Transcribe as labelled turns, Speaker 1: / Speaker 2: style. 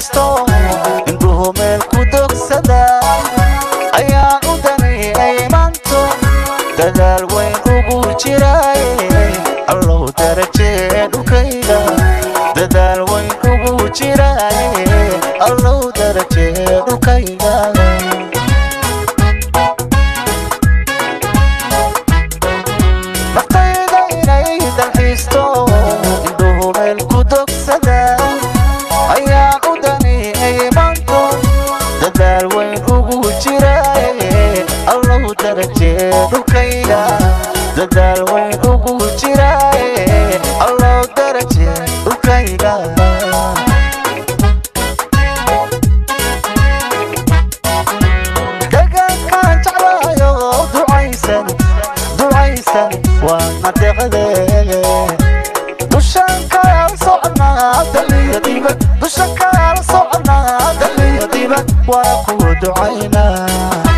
Speaker 1: dalxiisto indhuhu meel ku dogsada ayaan u daniyay maanto dadaal weyn ugu jiraaye allow darajee dhulkayga dadaal weyn ugu jiraaye allow darajee dhulkayga naftayda inay dalxiisto indhuhu meel ku dogsada ayaan u daniyay maanto dadaal weyn ugu jiraaye allow darajee dhulkayga dadaal weyn ugu jiraaye allow darajee dhulkayga deegaankaan jeclaayo ducaysan ducaysan waa nadeeqadeege dushaan kaala soconaa daliyo dibad dushaan kaala soconaa daliyo dibad waa ku ducaynaa